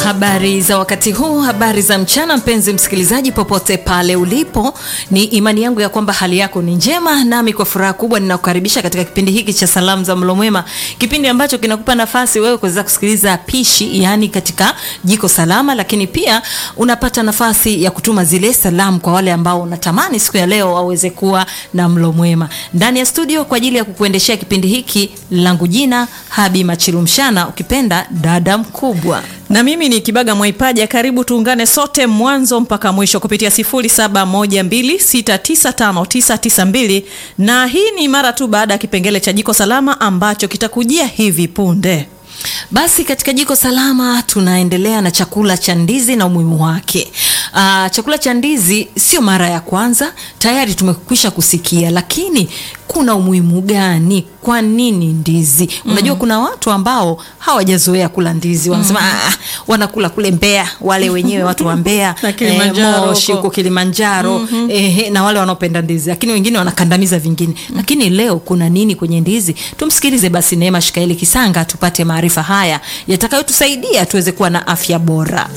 Habari za wakati huu, habari za mchana, mpenzi msikilizaji, popote pale ulipo, ni imani yangu ya kwamba hali yako ni njema, nami kwa furaha kubwa ninakukaribisha katika kipindi hiki cha salamu za mlo mwema, kipindi ambacho kinakupa nafasi wewe kuweza kusikiliza pishi, yani katika jiko salama, lakini pia unapata nafasi ya kutuma zile salamu kwa wale ambao unatamani siku ya leo waweze kuwa na mlo mwema. Ndani ya studio kwa ajili ya kukuendeshea kipindi hiki, langu jina Habi Machilumshana, ukipenda dada mkubwa na mimi ni Kibaga Mwaipaja. Karibu tuungane sote mwanzo mpaka mwisho kupitia 0712695992 na hii ni mara tu baada ya kipengele cha jiko salama ambacho kitakujia hivi punde. Basi katika jiko salama tunaendelea na chakula cha ndizi na umuhimu wake. Aa, chakula cha ndizi sio mara ya kwanza, tayari tumekwisha kusikia, lakini kuna umuhimu gani? Kwa nini ndizi? mm. Unajua kuna watu ambao hawajazoea kula ndizi, wanasema mm. ah, wanakula kule Mbeya, wale wenyewe watu wa Mbeya eh, Moshi huko Kilimanjaro mm -hmm. eh, na wale wanaopenda ndizi, lakini wengine wanakandamiza vingine mm. Lakini leo kuna nini kwenye ndizi? Tumsikilize basi Neema Shikaeli Kisanga tupate maarifa haya yatakayotusaidia tuweze kuwa na afya bora.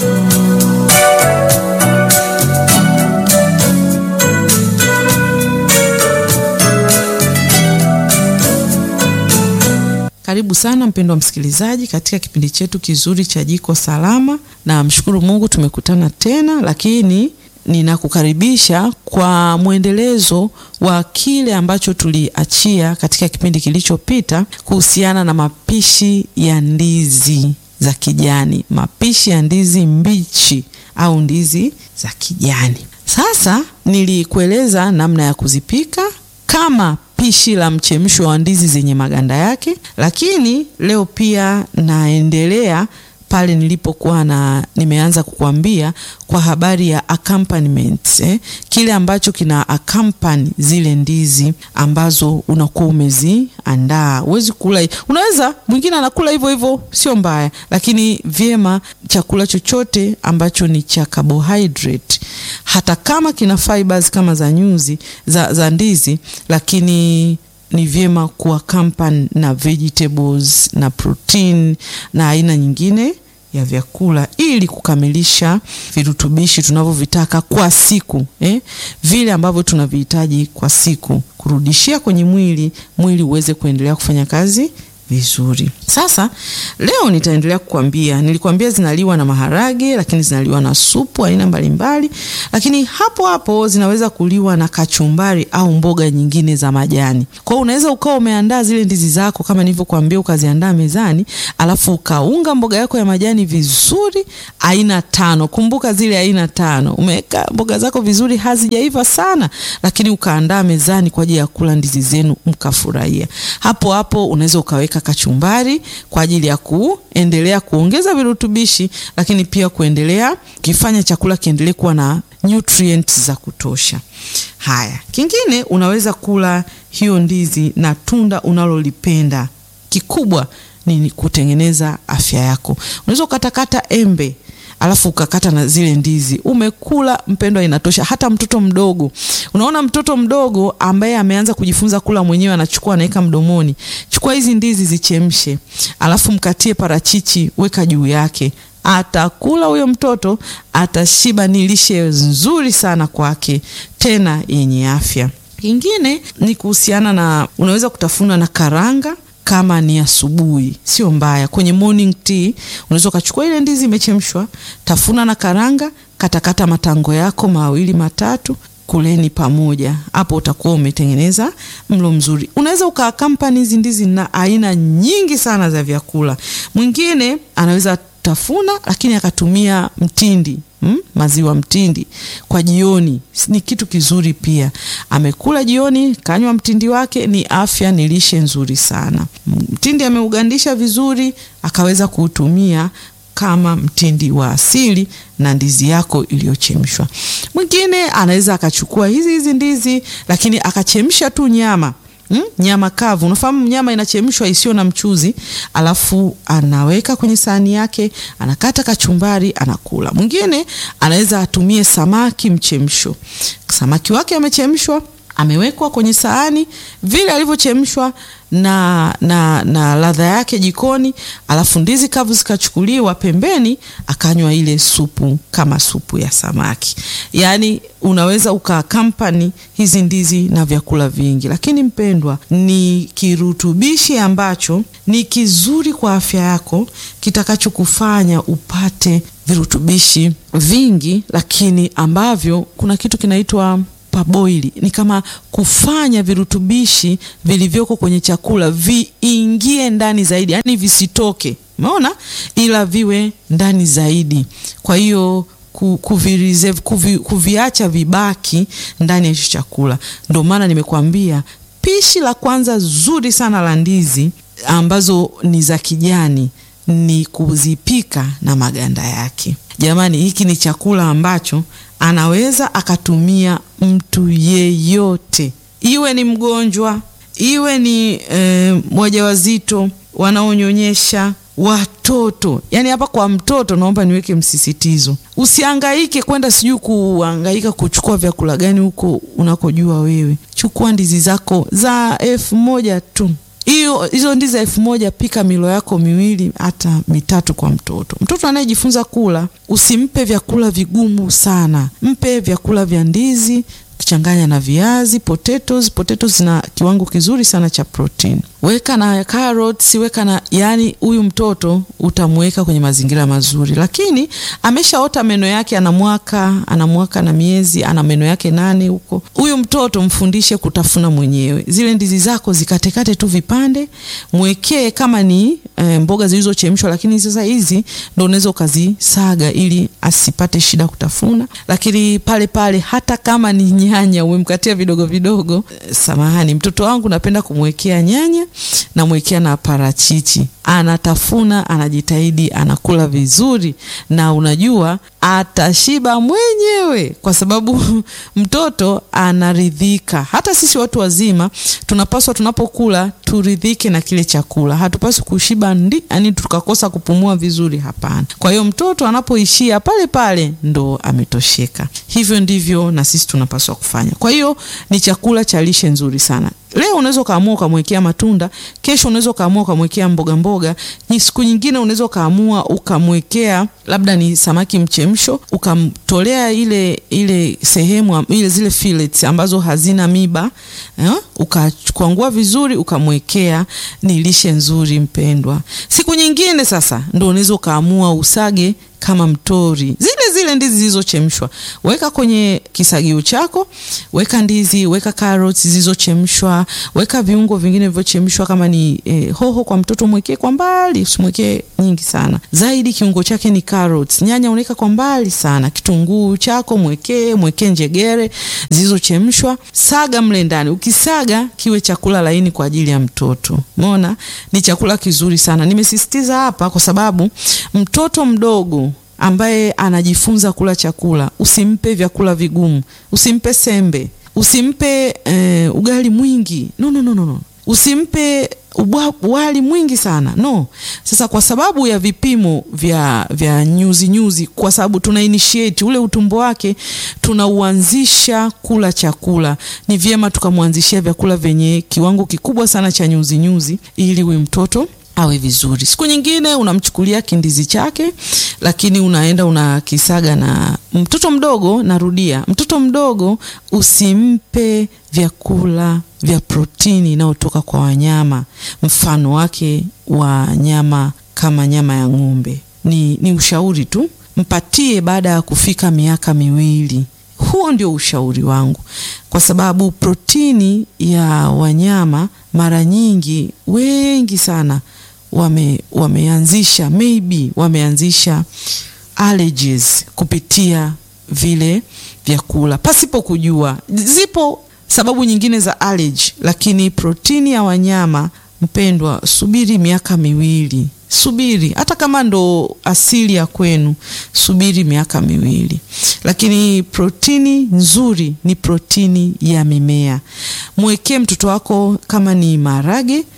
Karibu sana mpendwa msikilizaji katika kipindi chetu kizuri cha jiko salama, na mshukuru Mungu tumekutana tena, lakini ninakukaribisha kwa mwendelezo wa kile ambacho tuliachia katika kipindi kilichopita kuhusiana na mapishi ya ndizi za kijani, mapishi ya ndizi mbichi au ndizi za kijani. Sasa nilikueleza namna ya kuzipika kama pishi la mchemsho wa ndizi zenye maganda yake, lakini leo pia naendelea pale nilipokuwa na nimeanza kukuambia kwa habari ya accompaniment eh, kile ambacho kina accompany zile ndizi ambazo unakuwa umeziandaa. Huwezi kula, unaweza mwingine anakula hivyo hivyo, sio mbaya, lakini vyema chakula chochote ambacho ni cha carbohydrate, hata kama kina fibers kama za nyuzi za, za ndizi, lakini ni vyema kuaccompany na vegetables na protein na aina nyingine ya vyakula ili kukamilisha virutubishi tunavyovitaka kwa siku eh? Vile ambavyo tunavihitaji kwa siku, kurudishia kwenye mwili, mwili uweze kuendelea kufanya kazi vizuri. Sasa leo nitaendelea kukwambia, nilikwambia zinaliwa na maharage, lakini zinaliwa na supu aina mbalimbali, lakini hapo hapo zinaweza kuliwa na kachumbari au mboga nyingine za majani. Kwa hiyo unaweza ukawa umeandaa zile ndizi zako kama nilivyokuambia, ukaziandaa mezani, alafu ukaunga mboga yako ya majani vizuri, aina tano. Kumbuka zile aina tano, umeweka mboga zako vizuri, hazijaiva sana, lakini ukaandaa mezani kwa ajili ya kula ndizi zenu, mkafurahia. Hapo hapo unaweza ukaweka kachumbari kwa ajili ya kuendelea kuongeza virutubishi, lakini pia kuendelea kifanya chakula kiendelee kuwa na nutrients za kutosha. Haya, kingine unaweza kula hiyo ndizi na tunda unalolipenda. Kikubwa ni kutengeneza afya yako. Unaweza ukatakata embe alafu ukakata na zile ndizi, umekula mpendwa, inatosha. Hata mtoto mdogo, unaona mtoto mdogo ambaye ameanza kujifunza kula mwenyewe, anachukua anaweka mdomoni. Chukua hizi ndizi zichemshe, alafu mkatie parachichi, weka juu yake, atakula huyo mtoto, atashiba. Ni lishe nzuri sana kwake, tena yenye afya. Kingine ni kuhusiana na, unaweza kutafuna na karanga kama ni asubuhi, sio mbaya. Kwenye morning tea unaweza ukachukua ile ndizi imechemshwa, tafuna na karanga, katakata matango yako mawili matatu, kuleni pamoja. Hapo utakuwa umetengeneza mlo mzuri. Unaweza ukaakampani hizi ndizi na aina nyingi sana za vyakula. Mwingine anaweza tafuna lakini akatumia mtindi Hmm? Maziwa mtindi kwa jioni ni kitu kizuri pia. Amekula jioni, kanywa mtindi wake, ni afya, ni lishe nzuri sana. Mtindi ameugandisha vizuri, akaweza kuutumia kama mtindi wa asili na ndizi yako iliyochemshwa. Mwingine anaweza akachukua hizi hizi ndizi, lakini akachemsha tu nyama Hmm? Nyama kavu, unafahamu nyama inachemshwa isiyo na mchuzi, alafu anaweka kwenye sahani yake, anakata kachumbari, anakula. Mwingine anaweza atumie samaki mchemsho, samaki wake amechemshwa amewekwa kwenye sahani vile alivyochemshwa na, na, na ladha yake jikoni, alafu ndizi kavu zikachukuliwa pembeni, akanywa ile supu kama supu ya samaki. Yaani unaweza ukakampani hizi ndizi na vyakula vingi, lakini mpendwa, ni kirutubishi ambacho ni kizuri kwa afya yako kitakachokufanya upate virutubishi vingi, lakini ambavyo kuna kitu kinaitwa paboili ni kama kufanya virutubishi vilivyoko kwenye chakula viingie ndani zaidi, yaani visitoke, umeona, ila viwe ndani zaidi. Kwa hiyo kuvireserve, kuvi, kuviacha vibaki ndani ya hicho chakula. Ndio maana nimekuambia pishi la kwanza zuri sana la ndizi ambazo ni za kijani ni kuzipika na maganda yake. Jamani, hiki ni chakula ambacho anaweza akatumia mtu yeyote, iwe ni mgonjwa, iwe ni e, wajawazito, wanaonyonyesha, watoto. Yaani hapa kwa mtoto naomba niweke msisitizo, usiangaike kwenda sijui kuangaika kuchukua vyakula gani huko unakojua wewe. Chukua ndizi zako za elfu moja tu hiyo hizo ndizi elfu moja pika milo yako miwili hata mitatu kwa mtoto. Mtoto anayejifunza kula, usimpe vyakula vigumu sana, mpe vyakula vya ndizi changanya na viazi potatoes. Potatoes zina kiwango kizuri sana cha protein. Weka na carrots, weka na yani, huyu mtoto utamweka kwenye mazingira mazuri, lakini ameshaota meno yake, ana mwaka ana mwaka na miezi, ana meno yake nane huko. Huyu mtoto mfundishe kutafuna mwenyewe. Zile ndizi zako zikatekate tu vipande, mwekee kama ni e, mboga zilizochemshwa, lakini sasa hizi ndo unaweza ukazisaga ili asipate shida kutafuna. Lakini pale pale hata kama ni nyanya umemkatia vidogo vidogo, samahani, mtoto wangu napenda kumwekea nyanya namwekea na parachichi, anatafuna, anajitahidi, anakula vizuri, na unajua atashiba mwenyewe, kwa sababu mtoto anaridhika. Hata sisi watu wazima tunapaswa, tunapokula turidhike na kile chakula. Hatupaswi kushiba ndi, yani tukakosa kupumua vizuri, hapana. Kwa hiyo mtoto anapoishia pale pale ndo ametosheka. Hivyo ndivyo na sisi tunapaswa kufanya. Kwa hiyo ni chakula cha lishe nzuri sana. Leo unaweza ukaamua ukamwekea matunda, kesho unaweza ukaamua ukamwekea mboga mboga, ni siku nyingine unaweza ukaamua ukamwekea labda ni samaki mchemsho, ukamtolea ile ile sehemu ile zile fillets ambazo hazina miba eh, ukakwangua vizuri ukamwekea. Ni lishe nzuri mpendwa. Siku nyingine sasa ndo unaweza ukaamua usage kama mtori zile zile ndizi zilizochemshwa, weka kwenye kisagio chako, weka ndizi, weka carrots zilizochemshwa, weka viungo vingine vilivyochemshwa. Kama ni eh, hoho kwa mtoto mwekee kwa mbali, usimwekee nyingi sana zaidi. Kiungo chake ni carrots. Nyanya unaweka kwa mbali sana. Kitunguu chako mwekee, mwekee njegere zilizochemshwa, saga mle ndani. Ukisaga kiwe chakula laini kwa ajili ya mtoto. Umeona, ni chakula kizuri sana. Nimesisitiza hapa kwa sababu mtoto mdogo ambaye anajifunza kula chakula, usimpe vyakula vigumu, usimpe sembe, usimpe eh, ugali mwingi no, no, no, no. Usimpe ubwa, wali mwingi sana no. Sasa kwa sababu ya vipimo vya, vya nyuzi nyuzi, kwa sababu tuna initiate ule utumbo wake, tunauanzisha kula chakula, ni vyema tukamwanzishia vyakula vyenye kiwango kikubwa sana cha nyuzi nyuzi, ili huyu mtoto awe vizuri. Siku nyingine unamchukulia kindizi chake, lakini unaenda unakisaga na mtoto mdogo. Narudia, mtoto mdogo usimpe vyakula vya protini inayotoka kwa wanyama, mfano wake wa nyama kama nyama ya ng'ombe. Ni, ni ushauri tu, mpatie baada ya kufika miaka miwili. Huo ndio ushauri wangu, kwa sababu protini ya wanyama mara nyingi wengi sana wame wameanzisha maybe wameanzisha allergies kupitia vile vyakula pasipo kujua. Zipo sababu nyingine za allergy, lakini protini ya wanyama mpendwa, subiri miaka miwili, subiri hata kama ndo asili ya kwenu, subiri miaka miwili. Lakini protini nzuri ni protini ya mimea. Mwekee mtoto wako kama ni maharage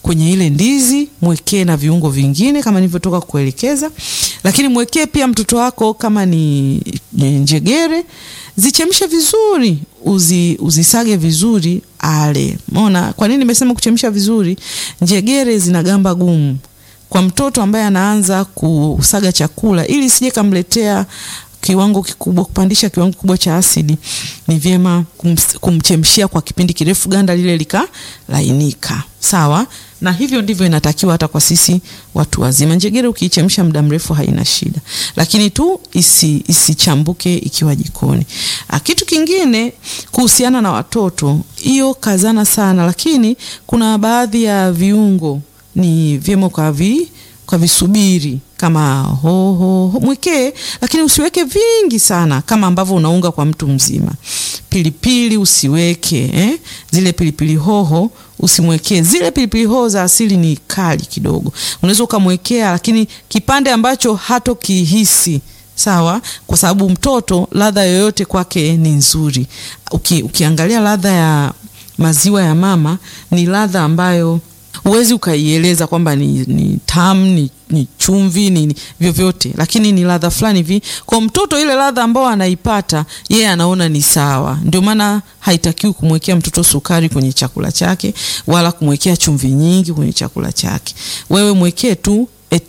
kwenye ile ndizi, mwekee na viungo vingine kama nilivyotoka kuelekeza, lakini mwekee pia mtoto wako kama ni njegere, zichemshe vizuri, uzi, uzisage vizuri ale. Umeona kwa nini nimesema kuchemsha vizuri? Njegere zina gamba gumu kwa mtoto ambaye anaanza kusaga chakula, ili sije kamletea kiwango kikubwa, kupandisha kiwango kikubwa cha asidi, ni vyema kumchemshia kwa kipindi kirefu, ganda lile likalainika. Sawa, na hivyo ndivyo inatakiwa hata kwa sisi watu wazima. Njegere ukiichemsha muda mrefu haina shida, lakini tu isi, isichambuke ikiwa jikoni. Kitu kingine kuhusiana na watoto, hiyo kazana sana, lakini kuna baadhi ya viungo ni vyema kwa vi kwa visubiri kama hoho ho, mwekee, lakini usiweke vingi sana kama ambavyo unaunga kwa mtu mzima. Pilipili usiweke eh? Zile pilipili hoho usimwekee. Zile pilipili hoho za asili ni kali kidogo, unaweza ukamwekea, lakini kipande ambacho hatokihisi sawa, kwa sababu mtoto ladha yoyote kwake ni nzuri. Uki, ukiangalia ladha ya maziwa ya mama ni ladha ambayo huwezi ukaieleza kwamba ni, ni tamu ni, ni chumvi ni, ni vyovyote, lakini ni ladha fulani hivi kwa mtoto. Ile ladha ambayo anaipata yeye anaona ni sawa. Ndio maana haitakiwi kumwekea mtoto sukari kwenye chakula chake wala kumwekea chumvi nyingi kwenye chakula chake. Wewe mwekee tu a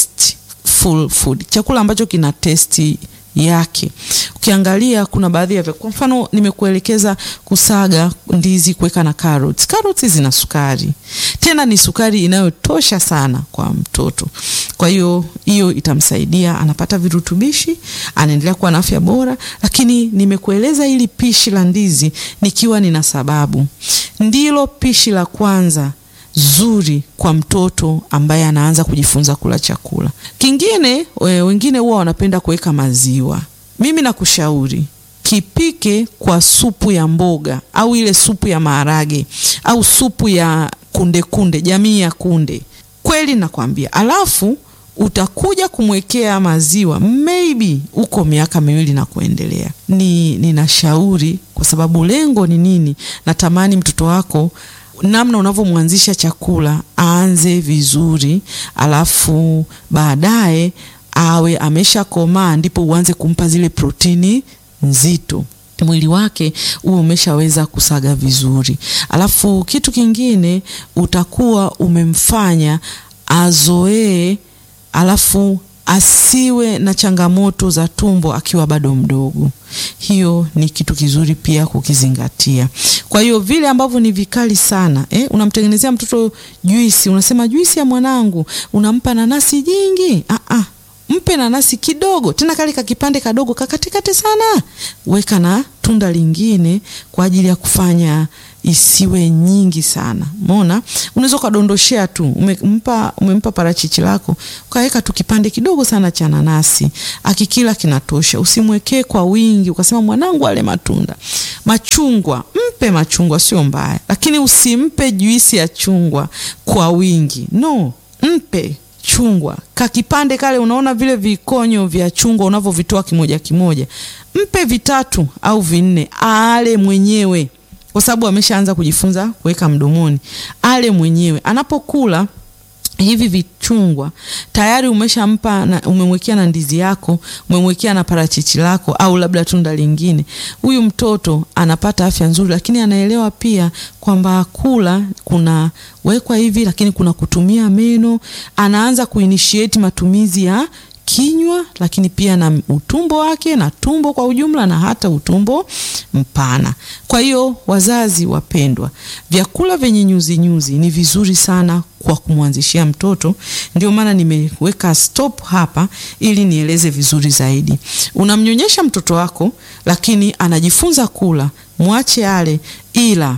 tasteful food, chakula ambacho kina testi yake. Ukiangalia kuna baadhi ya kwa mfano nimekuelekeza kusaga ndizi, kuweka na carrots. Carrots zina sukari, tena ni sukari inayotosha sana kwa mtoto. Kwa hiyo hiyo itamsaidia, anapata virutubishi, anaendelea kuwa na afya bora. Lakini nimekueleza hili pishi la ndizi nikiwa nina sababu, ndilo pishi la kwanza zuri kwa mtoto ambaye anaanza kujifunza kula chakula. Kingine we, wengine huwa wanapenda kuweka maziwa. Mimi nakushauri kipike kwa supu ya mboga au ile supu ya maharage au supu ya kunde kunde, jamii ya kunde. Kweli nakwambia, alafu utakuja kumwekea maziwa maybe uko miaka miwili na kuendelea. Ni ninashauri kwa sababu lengo ni nini? Natamani mtoto wako namna unavyomwanzisha chakula aanze vizuri, alafu baadaye awe ameshakomaa, ndipo uanze kumpa zile protini nzito, mwili wake huo umeshaweza kusaga vizuri. Alafu kitu kingine utakuwa umemfanya azoee, alafu asiwe na changamoto za tumbo akiwa bado mdogo. Hiyo ni kitu kizuri pia kukizingatia. Kwa hiyo vile ambavyo ni vikali sana eh, unamtengenezea mtoto juisi, unasema juisi ya mwanangu, unampa nanasi jingi. Ah, ah, mpe nanasi kidogo, tena kale kakipande kadogo kakatikate sana, weka na tunda lingine kwa ajili ya kufanya isiwe nyingi sana. Umeona, unaweza ukadondoshea tu, umempa umempa parachichi lako ukaweka tu kipande kidogo sana cha nanasi, akikila kinatosha. Usimwekee kwa wingi ukasema mwanangu ale matunda. Machungwa, mpe machungwa, sio mbaya, lakini usimpe juisi ya chungwa kwa wingi. No, mpe chungwa kakipande kale, unaona vile vikonyo vya chungwa unavyovitoa kimoja kimoja, mpe vitatu au vinne, ale mwenyewe kwa sababu ameshaanza kujifunza kuweka mdomoni, ale mwenyewe. Anapokula hivi vichungwa tayari umeshampa na, umemwekea na ndizi yako, umemwekea na parachichi lako au labda tunda lingine. Huyu mtoto anapata afya nzuri, lakini anaelewa pia kwamba kula kuna wekwa hivi, lakini kuna kutumia meno. Anaanza kuinitiate matumizi ya kinywa lakini pia na utumbo wake na tumbo kwa ujumla na hata utumbo mpana. Kwa hiyo wazazi wapendwa, vyakula vyenye nyuzi nyuzi ni vizuri sana kwa kumwanzishia mtoto. Ndio maana nimeweka stop hapa ili nieleze vizuri zaidi. Unamnyonyesha mtoto wako, lakini anajifunza kula, mwache ale, ila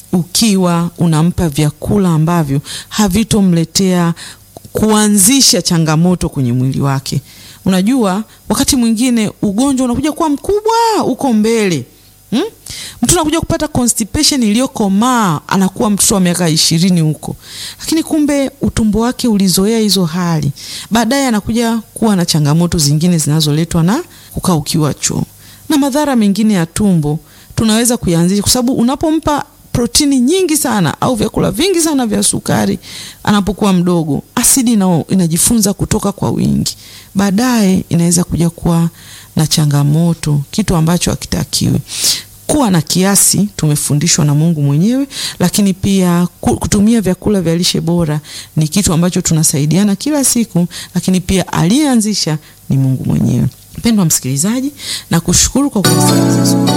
ukiwa unampa vyakula ambavyo havitomletea kuanzisha changamoto kwenye mwili wake. Unajua, wakati mwingine ugonjwa unakuja kuwa mkubwa uko mbele hmm? Mtu anakuja kupata constipation iliyokomaa, anakuwa mtoto wa miaka ishirini huko, lakini kumbe utumbo wake ulizoea hizo hali. Baadaye anakuja kuwa na changamoto zingine zinazoletwa na kukaukiwa choo na madhara mengine ya tumbo tunaweza kuyaanzisha, kwa sababu unapompa protini nyingi sana au vyakula vingi sana vya sukari anapokuwa mdogo, asidi na inajifunza kutoka kwa wingi, baadaye inaweza kuja kuwa na changamoto, kitu ambacho hakitakiwi. Kuwa na kiasi tumefundishwa na Mungu mwenyewe, lakini pia kutumia vyakula vya lishe bora ni kitu ambacho tunasaidiana kila siku, lakini pia aliyeanzisha ni Mungu mwenyewe. Mpendwa msikilizaji, na kushukuru kwa kusikiliza siku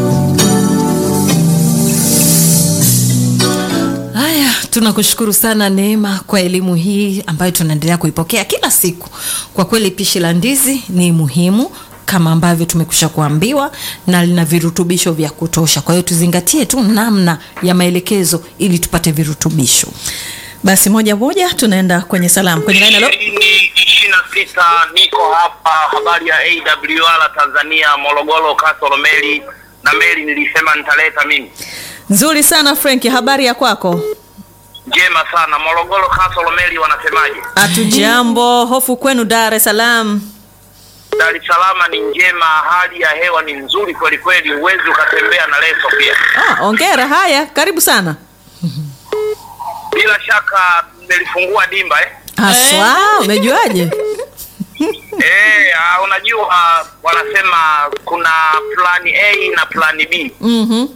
Haya, tunakushukuru sana Neema kwa elimu hii ambayo tunaendelea kuipokea kila siku. Kwa kweli pishi la ndizi ni muhimu kama ambavyo tumekusha kuambiwa na lina virutubisho vya kutosha. Kwa hiyo tuzingatie tu namna ya maelekezo ili tupate virutubisho. Basi moja moja tunaenda kwenye salamu kwenye line. Halo, ishirini ishirini na sita niko hapa habari ya AWR Tanzania Morogoro Kasoro meli na meli nilisema nitaleta mimi nzuri sana Frank, habari ya kwako? njema sana Morogoro Kasoro meli wanasemaje Hatujambo, hofu kwenu Dar es Salaam. Dar es Salaam ni njema hali ya hewa ni nzuri kweli kweli huwezi ukatembea na leso pia Ah, ongera. Haya, karibu sana. bila shaka nimelifungua dimba eh Haswa, umejuaje? Eh, ah, unajua ah, wanasema kuna plani A na plani B Mhm.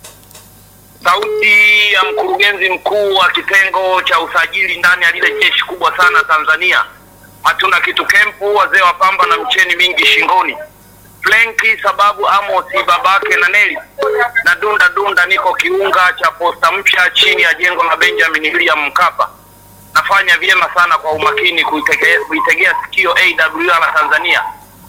sauti ya mkurugenzi mkuu wa kitengo cha usajili ndani ya lile jeshi kubwa sana Tanzania. Hatuna kitu kempu, wazee wa pamba na mcheni mingi shingoni. Flenki sababu Amosi babake na Neli na dunda dunda, niko kiunga cha posta mpya chini ya jengo la Benjamin William Mkapa. Nafanya vyema sana kwa umakini kuitegea, kuitegea sikio AWR Tanzania.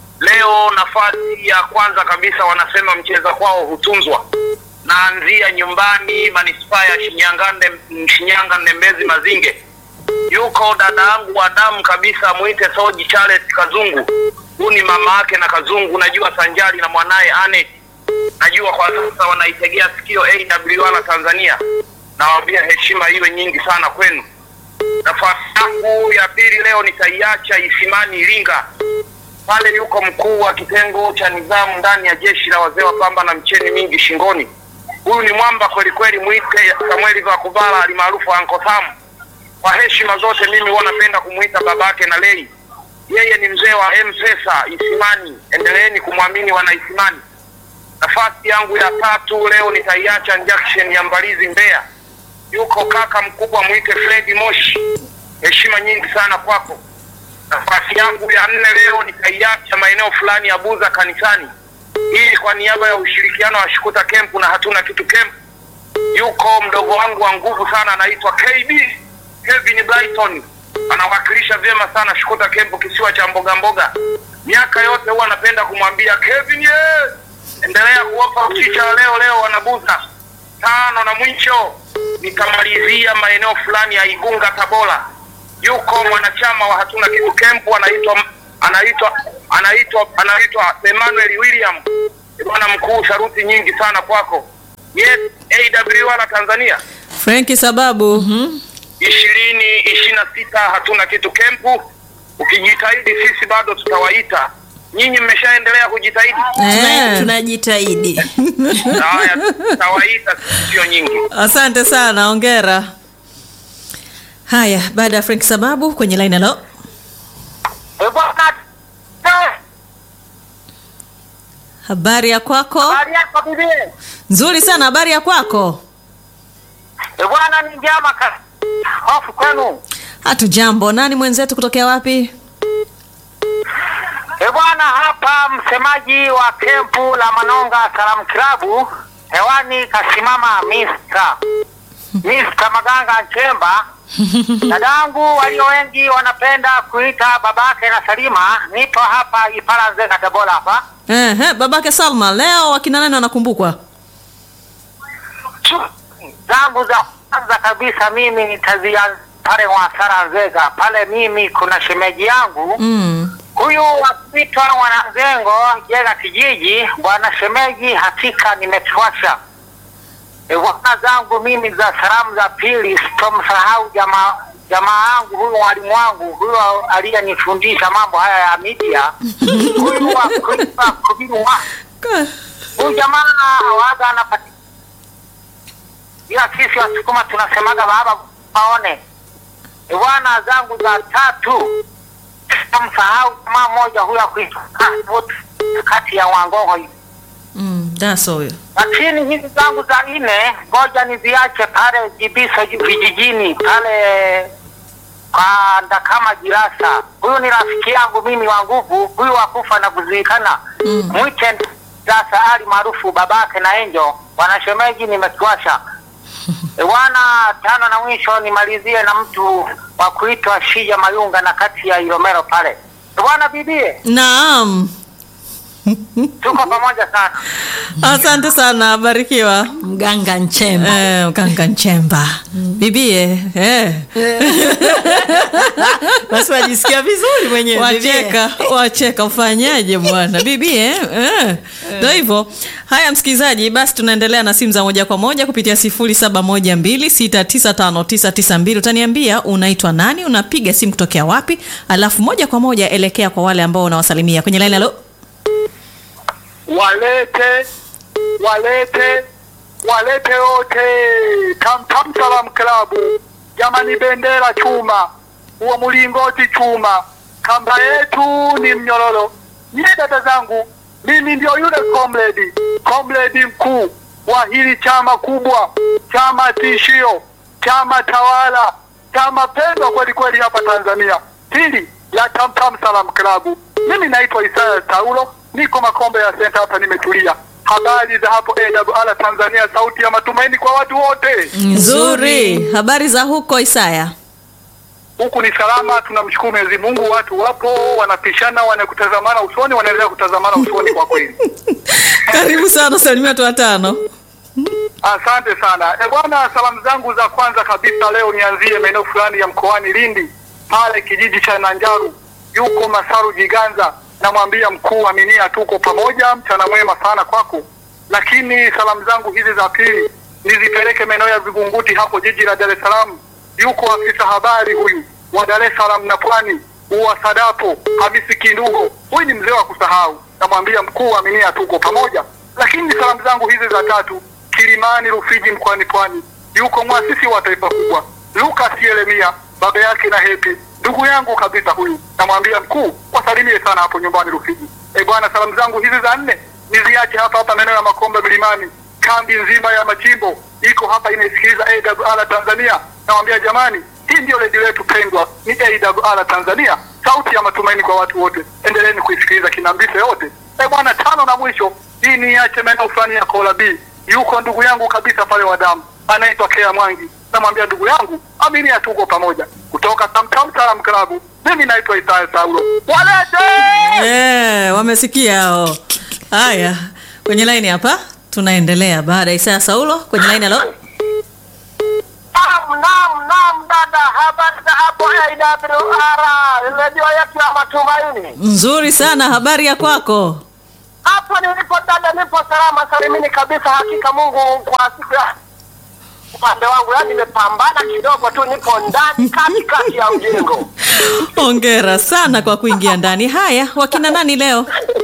Leo nafasi ya kwanza kabisa wanasema mcheza kwao hutunzwa naanzia nyumbani manispaa ya Shinyanga, Ndem- Shinyanga Ndembezi Mazinge. Yuko dada yangu wa damu kabisa, mwite Soji Charles Kazungu. Huyu ni mama yake na Kazungu, najua sanjari na mwanaye Anet. Najua kwa sasa wanaitegea sikio AWR Tanzania. Nawaambia heshima iwe nyingi sana kwenu. Nafasi yangu ya pili leo nitaiacha Isimani Iringa pale yuko mkuu wa kitengo cha nidhamu ndani ya jeshi la wazee wa pamba na mcheni mingi shingoni. Huyu ni mwamba kweli kweli, mwite Samueli Vakuvala alimaarufu Anko Sam. Kwa heshima zote, mimi huwa napenda kumwita babake na lei. Yeye ni mzee wa M-Pesa Isimani, endeleeni kumwamini wana Isimani. Nafasi yangu ya tatu leo nitaiacha junction ya Mbalizi Mbeya, yuko kaka mkubwa mwite Fredi Moshi, heshima nyingi sana kwako nafasi yangu ya nne leo nitaiacha maeneo fulani ya Buza kanisani. Hii kwa niaba ya ushirikiano wa Shukuta Kempu na hatuna kitu kempu. Yuko mdogo wangu wa nguvu sana anaitwa KB Kevin Brighton, anawakilisha vyema sana Shukuta Kempu, kisiwa cha mboga mboga. Miaka yote huwa anapenda kumwambia Kevin, ye endelea kuwapa uchicha leo leo wanabuza tano na mwisho nikamalizia maeneo fulani ya Igunga Tabora yuko mwanachama wa hatuna kitu kempu anaitwa anaitwa anaitwa anaitwa Emmanuel William bwana mkuu saruti nyingi sana kwako ye AWR Tanzania Frank sababu. ishirini ishirini na sita hatuna kitu kempu ukijitahidi sisi bado tutawaita nyinyi mmeshaendelea kujitahidi Tuna- Eh. Tunajitahidi. haya tutawaita sio nyingi Asante sana, ongera. Haya, baada ya Frank sababu kwenye line halo. Eh, bwana eh, Habari ya kwako? habari yako bibi Nzuri sana, habari ya kwako? Eh, bwana ni njama ka hofu kwenu Hatujambo. Nani mwenzetu kutokea wapi? E bwana, hapa msemaji wa kempu la Manonga Salamu Kilabu hewani kasimama Mr. Mr. Maganga Nchemba. Dadangu walio wengi wanapenda kuita babake na Salima. Nipo hapa Ipala Nzega Tabora hapa. Ehe, babake Salma, leo wakina nani wanakumbukwa? Chu- zangu za kwanza kabisa mimi nitazianza pale Mwasara Nzega pale. Mimi kuna shemeji yangu Mm. huyu wapitwa Mwananzengo Jega kijiji, bwana shemeji, hakika nimekiwasha e, bwana zangu mimi za salamu za pili, sitomsahau jamaa jamaa yangu huyu, mwalimu wangu huyu aliyenifundisha mambo haya ya media huyu wa kulipa kubiru wa huyu jamaa waga anapatikana ila sisi Wasukuma tunasemaga baba aone. Bwana zangu za tatu msahau jamaa mmoja huyo akuitwa Kasbut kati ya Wangogo hivi. Mm, daso huyo. Lakini hizi zangu za nne ngoja niziache pale Jibiso vijijini pale kwa Ndakama Jirasa. Huyu ni rafiki yangu mimi wa nguvu, huyu wakufa na kuzikana. Mm. Mwite Jirasa Ali maarufu babake na Enjo, wanashemeji nimekiwasha. E, Bwana tano na mwisho nimalizie na mtu wa kuitwa Shija Mayunga na kati ya Ilomero pale. E, Bwana bibie, Naam. tuko pamoja sana. Asante sana, barikiwa. mganga nchemba Eh, Mganga Nchemba. Bibie, eh. basi wajisikia vizuri mwenyewe wacheka wacheka ufanyaje bwana bibi eh? eh. ndo hivyo haya msikilizaji basi tunaendelea na simu za moja kwa moja kupitia 0712695992 utaniambia unaitwa nani unapiga simu kutokea wapi alafu moja kwa moja elekea kwa wale ambao unawasalimia kwenye laini alo walete walete walete wote Tamtam Salam Klabu, jamani, bendera chuma, huo mlingoti chuma, kamba yetu ni mnyororo. Nyie dada zangu, mimi ndio yule comrade comrade mkuu wa hili chama kubwa, chama tishio, chama tawala, chama pendwa kweli kweli hapa Tanzania, hili la Tamtam Salam Klabu. Mimi naitwa Isaya Taulo, niko Makombe ya Senta hapa, nimetulia. Habari za hapo AWR Tanzania, sauti ya matumaini kwa watu wote. nzuri habari za huko isaya Huku ni salama, tunamshukuru Mwenyezi Mungu. Watu wapo wanapishana, wanakutazamana usoni, wanaendelea kutazamana usoni kwa kweli. karibu sana salimia watu watano Asante sana e bwana, salamu zangu za kwanza kabisa leo nianzie maeneo fulani ya mkoani Lindi, pale kijiji cha Nanjaru, yuko Masaru Jiganza, namwambia mkuu Aminia, tuko pamoja, mchana mwema sana kwako. Lakini salamu zangu hizi za pili nizipeleke maeneo ya Vigunguti hapo jiji la Dar es Salaam, yuko afisa habari huyu wa Dar es Salaam na Pwani wa Sadapo Hamisi Kindugo, huyu ni mzee wa kusahau, namwambia mkuu Aminia, tuko pamoja. Lakini salamu zangu hizi za tatu Kilimani Rufiji mkoani Pwani, yuko mwasisi wa taifa kubwa Lucas Yeremia, baba yake na Hepi, ndugu yangu kabisa huyu, namwambia mkuu wasalimie sana hapo nyumbani Rufiji. E bwana, salamu zangu hizi za nne niziache hapa hapa maeneo ya Makombe Milimani, kambi nzima ya Machimbo iko hapa inaisikiliza AWR Tanzania. Namwambia jamani, hii ndio redio letu pendwa, ni AWR Tanzania, sauti ya matumaini kwa watu wote. Endeleeni kuisikiliza kinambise yote. E bwana, tano na mwisho hii niache maeneo fulani ya Kola B yuko ndugu yangu kabisa pale wa damu anaitwa Kea Mwangi, namwambia ndugu yangu amini, tuko pamoja kutoka Tamtam Salam Klabu. Mimi naitwa Isaya Saulo, walete Eh, wamesikia hao. Haya, kwenye laini hapa tunaendelea baada ya Isaya Saulo kwenye laini alo. Naam, naam, naam dada, habari za hapo AWR, redio yetu ya matumaini. Nzuri sana, habari ya kwako? Hapo nilipo dada, nipo salama salimini kabisa. Hakika Mungu kwa siku ya upande wangu, yaani nimepambana kidogo tu, nipo ndani katikati ya mjengo. Hongera sana kwa kuingia ndani. Haya, wakina nani leo?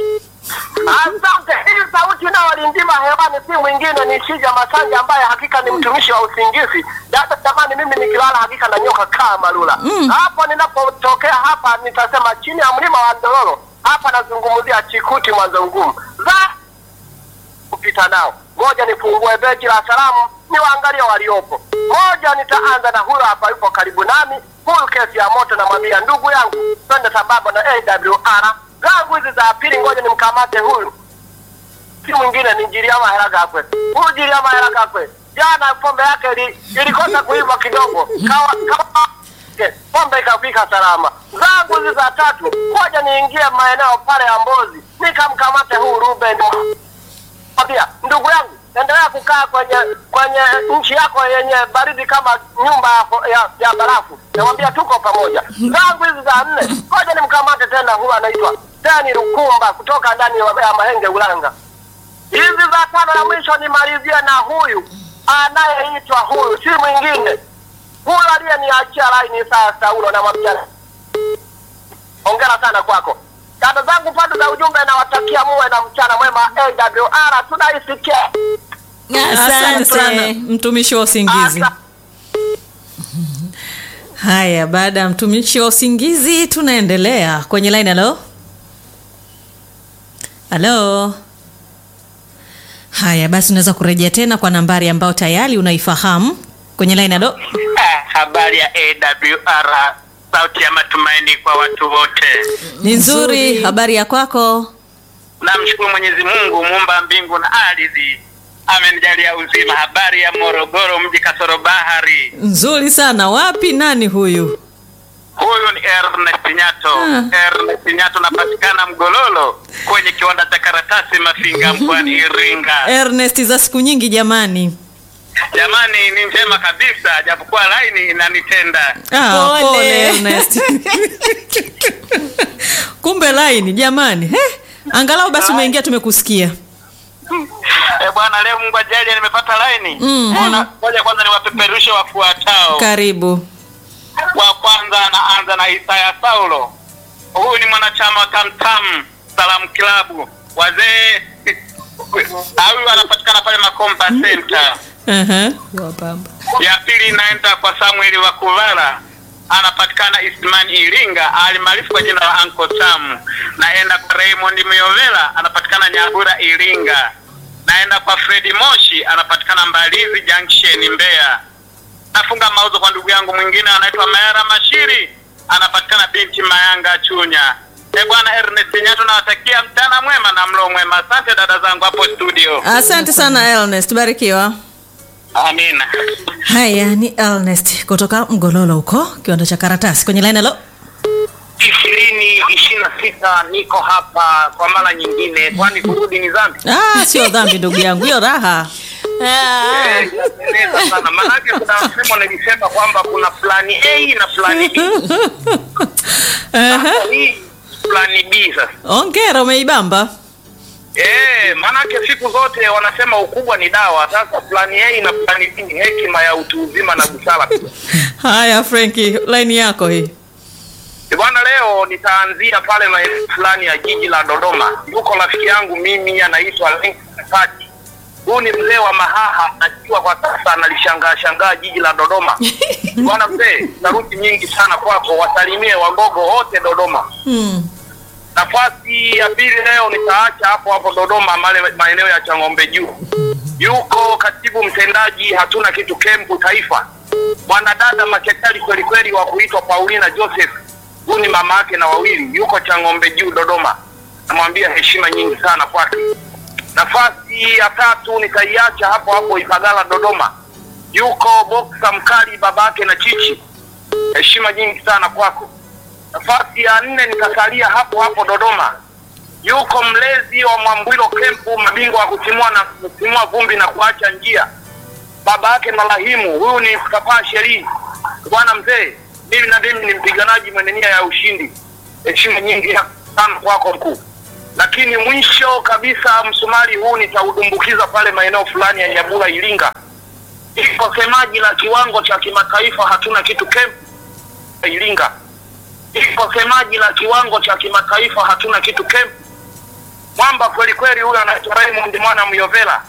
Asante. Hii sauti inayolindima hewani si mwingine ni Shija Masanja ambaye hakika ni mtumishi wa usingizi. Dada jamani, mimi nikilala hakika na nyoka kaa malula. Hapo ninapotokea hapa nitasema chini ya mlima wa Ndororo. Hapa nazungumzia Chikuti Mwanzo Ngumu. Za kupita nao. Ngoja nifungue beji la salamu niwaangalie waliopo. Moja nitaanza na huyo hapa yupo karibu nami, full kesi ya moto, namwambia ndugu yangu, twende sambamba na AWR zangu hizi za pili. Ngoja nimkamate huyu, si mwingine ni Jiliama Hela Gakwe. Huyu Jiliama Hela Gakwe jana pombe yake ili, ilikosa kuiva kidogo, kawa, kawa pombe ikafika salama. Zangu hizi za tatu, ngoja niingie maeneo pale ya Mbozi nikamkamate huyu Ruben Pia ndugu yangu, endelea kukaa kwenye kwenye nchi yako yenye baridi kama nyumba ya, ya, ya barafu. Namwambia tuko pamoja. Zangu hizi za nne, ngoja nimkamate tena, huyu anaitwa Dani Rukumba kutoka ndani ya ya Mahenge Ulanga. Hizi za tano na mwisho nimalizie na huyu anayeitwa huyu, si mwingine huyu aliyeniachia laini saa Saulo, namwambia hongera sana kwako. Dada zangu pande za ujumbe, nawatakia muwe na mchana mwema. AWR tunaisikia Asante sana mtumishi wa usingizi. Asa- Haya, baada ya mtumishi wa usingizi tunaendelea kwenye line. Halo, halo. Haya basi, unaweza kurejea tena kwa nambari ambayo tayari unaifahamu kwenye line. Halo, Ah, habari ya AWR sauti ya matumaini kwa watu wote. ni nzuri. Habari ya kwako? Namshukuru Mwenyezi Mungu muumba mbingu na ardhi, amenijalia uzima. Habari ya Morogoro mji kasoro bahari. Nzuri sana. Wapi? Nani huyu? Huyu ni Ernest Nyato. Ernest Nyato napatikana Mgololo kwenye kiwanda cha karatasi Mafinga mkoani Iringa. Ernest, za siku nyingi jamani. Jamani, ni njema kabisa, japokuwa laini inanitenda. Ah, Pole. pole Ernest. Kumbe line jamani. He, angalau basi umeingia tumekusikia. Eh, bwana, leo Mungu ajalie nimepata laini. Mm. Mbona- Ngoja kwanza niwapeperushe wafuatao. Karibu. wa kwanza anaanza na Isaya Saulo. Huyu ni mwanachama wa Tamtam Salamu Kilabu. Wazee huyu anapatikana pale Makomba Center. Aha. Ya pili inaenda kwa Samuel wa Kuvala, anapatikana Ismani Iringa, alimaarufu kwa jina la Uncle Sam. Naenda kwa Raymond Myovela, anapatikana Nyabura Iringa. Naenda kwa Fredi Moshi, anapatikana Mbalizi Junction Mbeya. Nafunga mauzo kwa ndugu yangu mwingine anaitwa Mayara Mashiri, anapatikana binti Mayanga Chunya. E bwana Ernest Nyato, nawatakia mchana mwema na mlo mwema. Asante dada zangu hapo studio. Asante sana Ernest, barikiwa. Amina. Haya ni Ernest kutoka Mgololo huko kiwanda cha karatasi kwenye line. Halo, ishirini ishirini na sita niko hapa kwa mara nyingine, kwani kurudi ni dhambi? ah, sio dhambi ndugu yangu, hiyo raha. Ah, Eh, inapendeza sana maanake, kuna msemo nilisema kwamba kuna plani A na plani B. Aha. Hii plani B sasa. Ongera, umeibamba. Eh, maanake siku zote wanasema ukubwa ni dawa. Sasa plani A na plani B ni hekima ya utu uzima na busara. Haya Frenki, line yako hii. Eh, Bwana, leo nitaanzia pale maeneo fulani ya jiji la Dodoma. Yuko rafiki yangu mimi anaitwa Lenk Fati. Huyu ni mzee wa Mahaha, najua kwa sasa analishangaa shangaa jiji la Dodoma. Bwana mzee, saruti nyingi sana kwako, wasalimie wagogo wote Dodoma. Hmm. Nafasi ya pili leo nitaacha hapo hapo Dodoma, male maeneo ya Chang'ombe Juu. Yuko katibu mtendaji hatuna kitu kempu taifa, mwanadada maketali kweli kweli wa kuitwa Paulina Joseph. Huyu ni mama yake na wawili, yuko Chang'ombe Juu Dodoma. Namwambia heshima nyingi sana kwake. Nafasi ya tatu nitaiacha hapo hapo Ipagala Dodoma, yuko boksa mkali babake na chichi, heshima nyingi sana kwako. Nafasi ya nne nikasalia hapo hapo Dodoma, yuko mlezi wa Mwambwilo Kempu, mabingwa wa kutimua na kutimua vumbi na kuacha njia, baba yake na Rahimu. Huyu ni Kapaa Sheri. Bwana mzee, mimi na mimi ni mpiganaji mwenye nia ya ushindi, heshima nyingi sana kwako mkuu. Lakini mwisho kabisa, msumari huu nitaudumbukiza pale maeneo fulani ya Nyabula, Iringa. Iko semaji la kiwango cha kimataifa, hatuna kitu kempu Iringa iko semaji la kiwango cha kimataifa hatuna kitu kempu mwamba kweli kweli huyo anaitwa Raymond mwana Myovela